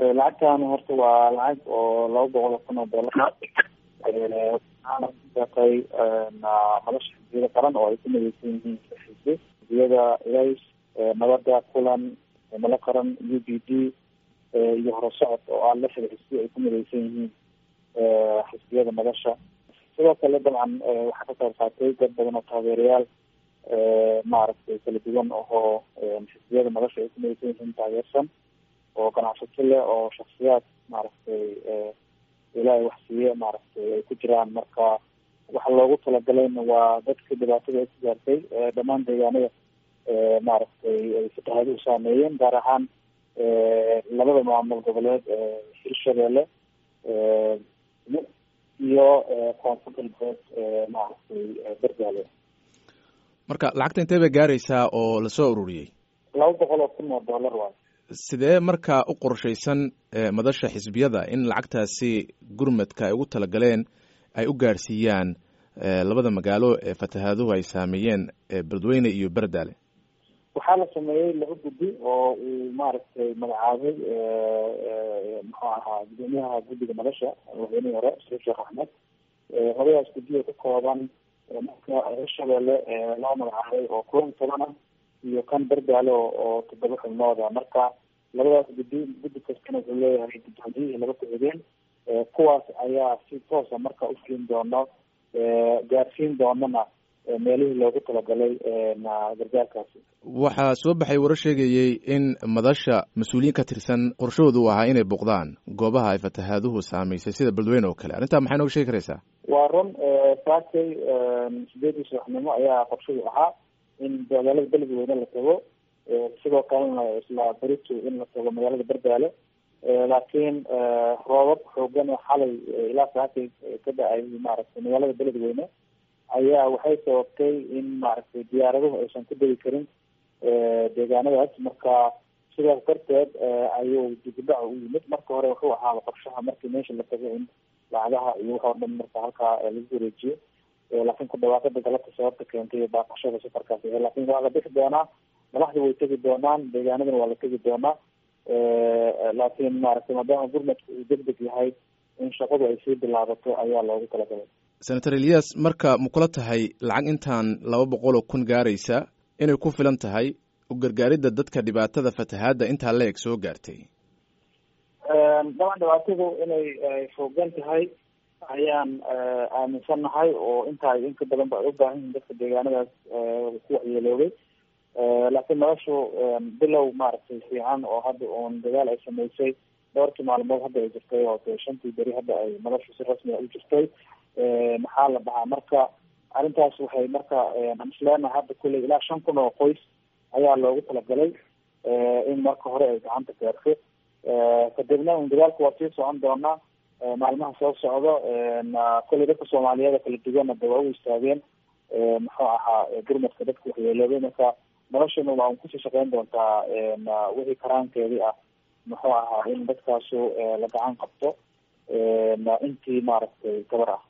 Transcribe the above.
lacagtan horta waa lacag oo laba boqol oo kun oo dollar waxaana kudeeqay madasha xisbiyada qaran oo ay ku mideysan yihiin xisbi xisbiyada ilays nabada kulan mala qaran u b d iyo horusocod oo ah lixda xisbi ay ku mideysan yihiin xisbiyada madasha sidoo kale dabcan waxaa ka qayb qaatay dad badan oo taageerayaal maaragtay kala duwan ohoo xisbiyada madasha ay ku mideysan yihiin taageersan oo ganacsato leh oo shaksiyaad maaragtay ilaahay wax siiye maaragtay ay ku jiraan marka waxa loogu talagalayna waa dadka dhibaatada ay ku gaartay dhammaan deegaanada maaragtay ay fatahaduhu saameeyeen gaar ahaan labada maamul goboleed hirshabeelle iyo koonfur galbeed maaragtay bergaale marka lacagta intee bay gaaraysaa oo lasoo ururiyey laba boqol oo kun oo dollar waay sidee marka u qorshaysan madasha xisbiyada in lacagtaasi gurmadka ay ugu talagaleen ay u gaadhsiiyaan labada magaalo ee fatahaaduhu ay saameeyeen beledweyne iyo berdaale waxaa la sameeyey laba guddi oo uu maaragtay magacaabay muxuu ahaa gudoomiyaha guddiga madasha madaxweynihii hore saiid sheekh axmed labadaas guddi oo ka kooban marka hirshabeelle loo magacaabay oo kulan toban ah iyo kan berdaale oo toddoba xubnooda marka labadaas guddi guddi kastana wuxuu leeyahay guddoomiyihii laba ku-xigeen kuwaas ayaa si toosa marka ufulin doono gaarsiin doonana meelihii loogu talagalay gargaarkaasi waxaa soo baxay warar sheegayey in madasha mas-uuliyiin ka tirsan qorshahoodu u ahaa inay boqdaan goobaha ay fatahaaduhu saamaysay sida beledweyne oo kale arrintaa maxay nooga sheegi karaysaa waa run saakay sideedii subaxnimo ayaa qorshadu ahaa in magaalada beledweyne la tago sidoo kalena isla berito in la tago magaalada berdaale laakiin roobab xoogan oo xalay ilaa saakay ka da-ay maaragtay magaalada beledweyne ayaa waxay sababtay in maaragtay diyaaraduhu aysan ku degi karin deegaanadaas marka sidaas darteed ayuu dibudhac u yimid marka hore wuxuu ahaaba qorshaha markii meesha la tago in lacagaha iyo wax oo dhan marka halkaa lagu wareejiyo laakiin ku dhawaaqada galabta sababta keentay baaqashada safarkaas laakiin waa la bixi doonaa madaxda way tegi doonaan deegaanadana waa la tegi doonaa laakiin maaragtay maadaama gurmadka uu deg deg yahay in shaqadu ay sii bilaabato ayaa loogu talagalay senator elias marka ma kula tahay lacag intaan laba boqol oo kun gaaraysa inay ku filan tahay u gargaaridda dadka dhibaatada fatahaadda intaa la eg soo gaartay daban dhibaatadu inay foogan tahay ayaan aaminsannahay oo intaa inka badan ba ay u baahan yihin dadka deegaanadaas ku waxyeeloobay laakiin noloshu bilow maaragtay fiican oo hadda uun dagaal ay sameysay dhowrkii maalmood hadda ay jirtay oo de shantii beri hadda ay noloshu si rasmi a u jirtay maxaa la dhahaa marka arrintaas waxay marka aan isleenahay hadda kulley ilaa shan kun oo qoys ayaa loogu talagalay in marka hore ay gacanta gaarto kadibna un dagaalku waa sii socon doonaa maalmaha soo socdo kulley dadka soomaaliyeed kala duwana de waa u istaageen muxuu ahaa gurmadka dadka waxyeeloobay marka noloshana waa un kusii shaqeyn doontaa wixii karaankeedii ah muxuu ahaa in dadkaasu la gacan qabto intii maaragtay gabar ah